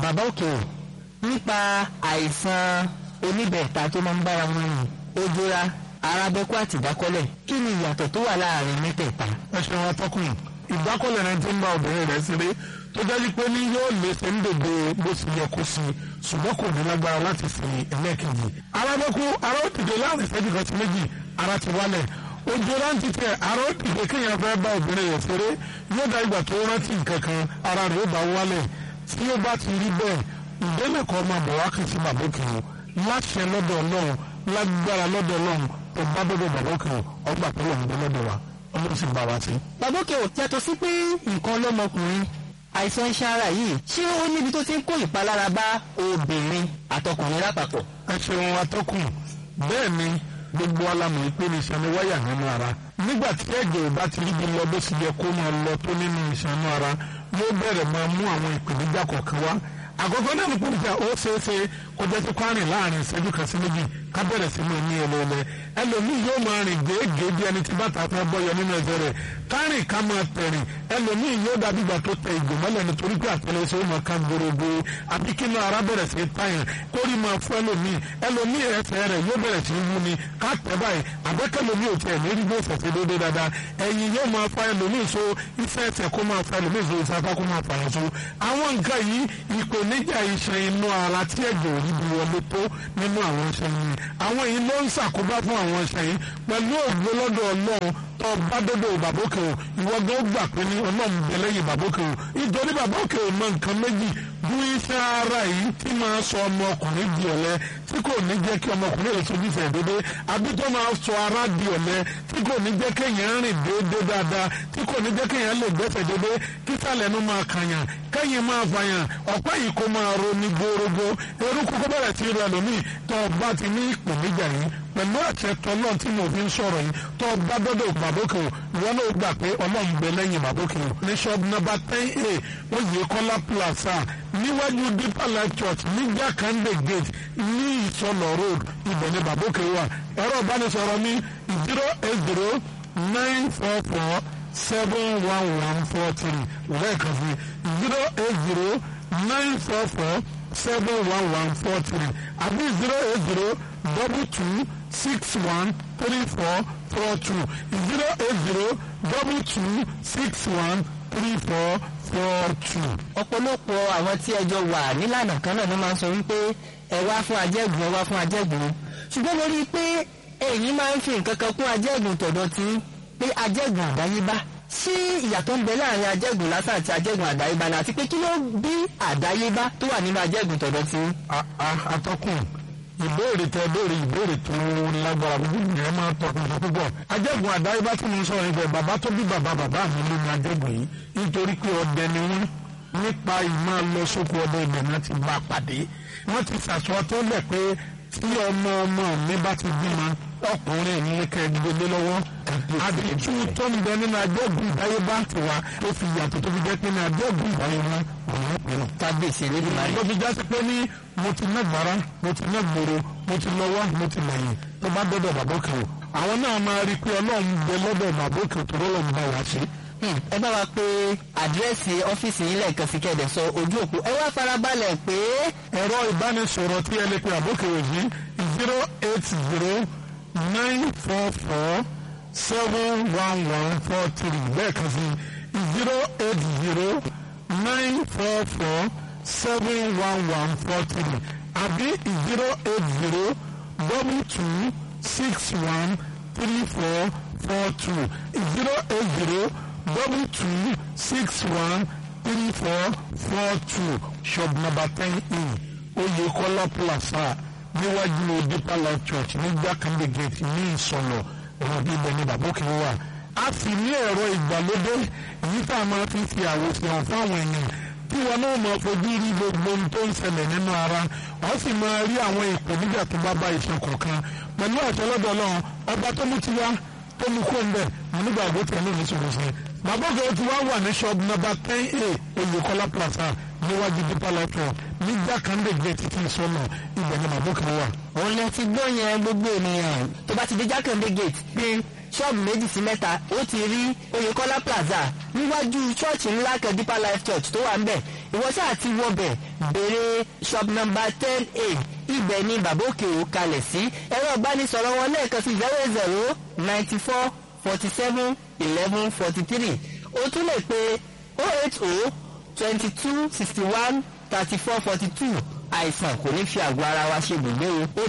bàbá òkè o nípa àìsàn oníbẹ̀ẹ̀ta tó máa ń bára wọn rìn ojúra arábẹ́kú àti ìdákọ́lẹ̀ kí ni ìyàtọ̀ tó wà láàrin mẹ́tẹ̀ẹ̀ta. ẹ ṣe wọn tọkùn ìdákọ́lẹ̀ rẹ ti ń bá obìnrin rẹ̀ ṣeré tó jẹ́ pé ní yóò lè ṣe ń dèdè bó ṣe yẹ kó sí ṣùgbọ́n kò ní lágbára láti fi ẹlẹ́ẹ̀kejì. arábẹ́kú ara ó dìde láàrin ìṣẹ́jú kan sí méjì ara ti wálẹ̀ ojú rántí tẹ ara ó dìde kéèyàn fẹ́ bá obìnrin rẹ̀ ṣeré yóò dá ìgbà tó rántí nǹkan kan ara rẹ̀ ó bá wálẹ̀ tí ó bá ti rí bẹ́ẹ̀ ìdẹ́lẹ̀ kan máa bọ̀ wá kìí sí bàbókè o láṣẹ lọ́dọ̀ ọlọ́run lágbára lọ́dọ̀ ọlọ́run tó bá dọ́dọ̀ bàbókè o ọgbà pẹ̀lú ọ̀hún lọ́dọ̀ wa ọlọ́run sì bá wa sí. bàbá òkè o yàtọ̀ sí pé nǹkan lọ́mọkùnrin àìsàn iṣan ara yìí ṣé ó níbi tó ti ń kó ìpalára bá obìnrin àtọkùnrin lápapọ̀. ẹ ṣeun atọ́kùn bẹ́ẹ̀ ni gbogbo alamọ̀ ìpè ní ìṣàní wáyà nínú ara nígbà tí ẹ̀jẹ̀ ò bá ti ríbi lọ bó sì yẹ kó máa lọ tó nínú ìṣànú ara yóò bẹ̀rẹ̀ máa mú àwọn ìpèníjà kọ̀ọ̀kan wá àkọ́kọ́ náà ní pòlìtà ó ṣeé ṣe kó jẹ́ sí kwárìn láàrin ìṣẹ́jú kan sí méjì ká bẹ̀rẹ̀ sí máa ní ẹlẹ́ẹ̀lẹ́ ẹlòmíì yóò máa rìn gèégèé bí ẹni tí bàtà fẹ́ bọ́yọ nínú ẹsẹ̀ rẹ̀ kárìn ká máa tẹ̀rìn ẹlòmíì yóò dàbí ìgbà tó tẹ ìgò mọ́lẹ̀ nítorí pé àtẹlẹsẹ̀ ó máa ká gbòrògbò àbí kí inú ara bẹ̀rẹ̀ sí tàyàn kórì máa fún ẹlòmíì ẹlòmíì ẹsẹ̀ rẹ̀ yóò bẹ̀rẹ̀ sí wú ni ká tẹ̀ báyìí àbẹ́kẹ́lòmíì ò tiẹ̀ ní rí bó fẹ̀sẹ̀ déédéé dáadáa ẹ̀yìn yóò máa fa ẹlòmíì so iṣẹ́ ẹsẹ̀ kó máa fa ẹlòmíì so iṣẹ́ apá kó máa fa ẹ̀ so àwọn nǹkan yìí ìpèníjà iṣan inú ara tí ẹ̀jẹ̀ ò rí bí wọlé tó nínú àwọn iṣan yìí àwọn yìí ló ń ṣàkóbá fún àwọn iṣan yìí pẹ̀lú ògbó lọ́dọ̀ ọlọ́run tó bá dọ́dọ̀ bàbókè o ìwọ gan gbà pé ní ọlọ́run bẹ lẹ́yìn bàbókè o nítorí bàbókè o mọ nǹkan méjì bú iṣẹ́ ara yìí tí máa sọ ọmọkùnrin di ọ̀lẹ tí kò ní jẹ́ kí ọmọkùnrin rẹ̀ sojú fẹ̀ dédé àbí tó máa sọ ara di ọ̀lẹ tí kò ní jẹ́ kéèyàn rìn déédéé dáadáa tí kò ní jẹ́ kéèyàn lè gbẹ́sẹ̀ dédé kí sàlẹ̀ nu máa kàyàn kẹ́yìn máa fàyàn ọ̀pá yìí kó máa ro ní gbórógbó eruku kó bẹ̀rẹ̀ sí rẹ̀ lómi tó bá ti ní ìpèníjà yìí pẹ̀lú àṣẹ tọ́lọ́ tí mo fi ń sọ̀rọ̀ yìí tó bá dọ́dọ̀ bàbókè o ìwọ náà gbà pé ọlọ́run gbẹ lẹ́yìn bàbókè o ní shop number ten a oyè kọ́lá plaza níwájú deeper life church ní jákàndé gate ní ìsọlọ road ibẹ̀ ní bàbókè wà ẹ̀rọ ìbánisọ̀rọ̀ ní zero eight zero nine four four seven one one four three lẹ́ẹ̀kan sí zero eight zero nine four four seven one one four three àbí zero eight zero double two six one three four four two zero eight zero double two six one three four four two. ọ̀pọ̀lọpọ̀ àwọn tí ẹjọ́ wà nílànà kan náà ló máa ń sọ wípé ẹ wá fún ajẹ́gùn ẹ wá fún ajẹ́gùn ṣùgbọ́n mo rí i pé ẹ̀yin máa ń fi nǹkan kan kún ajẹ́gùn tọ̀dọ̀ tí pé ajẹ́gùn àdáyébá sí ìyàtọ̀ ń bẹ láàrin ajẹ́gùn lásán àti ajẹ́gùn àdáyébá náà àti pé kí ló bí àdáyébá tó wà nínú ajẹ́gùn tọ̀dọ̀ tí. atọ́kùn ìbéèrè tẹ béèrè ìbéèrè tó lágbára gbogbo ìyẹn máa tọkùn tó púpọ̀ ajẹ́gùn àdáyébá tí mo ń sọ̀rọ̀ ibẹ̀ bàbá tó bí bàbá bàbá mi ló ní ajẹ́gùn yìí nítorí pé ọdẹ ni wọ́n nípa ìmọ̀ lọ sóko ọdẹ ibẹ̀ náà ti bá pàdé wọ́n ti sàṣọ tó lẹ̀ pé tí ọmọ ọmọ mi bá ti bímọ ọkùnrin ní kẹgbẹlẹ lọ́wọ́ àdìtú tó ń bẹ nínú ajẹ́gùn ìdáyébá tiwa tó fi yàtọ̀ tó fi jẹ́ pé ní ajẹ́gùn ìdáyébá ọ̀hún pinnu. kábíyèsí elédùnmáyé. ló fi jásí pé ní mo ti ná gbàrà mo ti ná gbòòrò mo ti lọ́wọ́ mo ti lẹ́yìn tó bá dọ́dọ̀ bàbókè o àwọn náà máa rí i pé ọlọ́run bẹ lọ́dọ̀ bàbókè tó rọ́lọ́run bá wa ṣe. ẹ bá wa pé àdírẹ́sì ọ́fíìsì yín lẹ́ẹ̀kan sí kẹ́ẹ̀dẹ̀ sọ ojú òpó ẹ wá farabalẹ̀ pé. ẹ̀rọ ìbánisọ̀rọ̀ tí ẹ lè pe àbókè òyìn zero eight zero nine four four seven one one four three lẹ́ẹ̀kan sí zero eight zero nine four four seven one one four three àbí zero eight zero double two six one three four four two zero eight zero double two six one three four four two shop number ten e Oyekola Plaza níwájú Deeper Life Church ní Jákàndé gate ní ìsọ̀lọ̀ ọ̀rọ̀ bí ibẹ̀ ni bàbá òkè wà. a sì ní ẹ̀rọ ìgbàlódé èyí tá a máa fi fi àwòsàn hàn fáwọn èèyàn tí wọn náà máa fojú rí gbogbo ohun tó ń ṣẹlẹ̀ nínú ara wọ́n sì máa rí àwọn ìpèníjà tó bá bá iṣan kọ̀ọ̀kan pẹ̀lú àtọ́lọ́dọ̀ náà ọba tó mú ti wá tó mú kó ń bẹ̀ nígbà àgbo tẹ̀lé ní sọ̀rọ̀sẹ̀. bàbá òkè ti wá wà ní shop number ten a Oyèkọ́lá plaza níwájú Deeper Life Church ní Jákàndé gate tí ì sọ́nà ibẹ̀ ni bàbá òkè wà. òun lẹ ti gbọ́ yẹn gbogbo ènìyàn tó bá ti dé Jákàndé gate pé ṣọ́ọ̀bù méjì sí mẹ́ta ó ti rí Oyèkọ́lá plaza níwájú ṣọ́ọ̀ṣì ńlá kan Deeper Life Church tó wà ń bẹ̀ ìwọ ṣáà ti wọbẹ̀ béèrè shop number ten a ibẹ̀ ni bàbá òkè ò kalẹ̀ sí ẹ̀rọ ìbánisọ̀rọ̀ wọn lẹ́ẹ̀kan sí zero zero ninety four forty seven eleven forty three o tún lè pe oh eight oh twenty two sixty one thirty four forty two àìsàn kò ní fi àgọ́ ara wa ṣe gbùgbé o.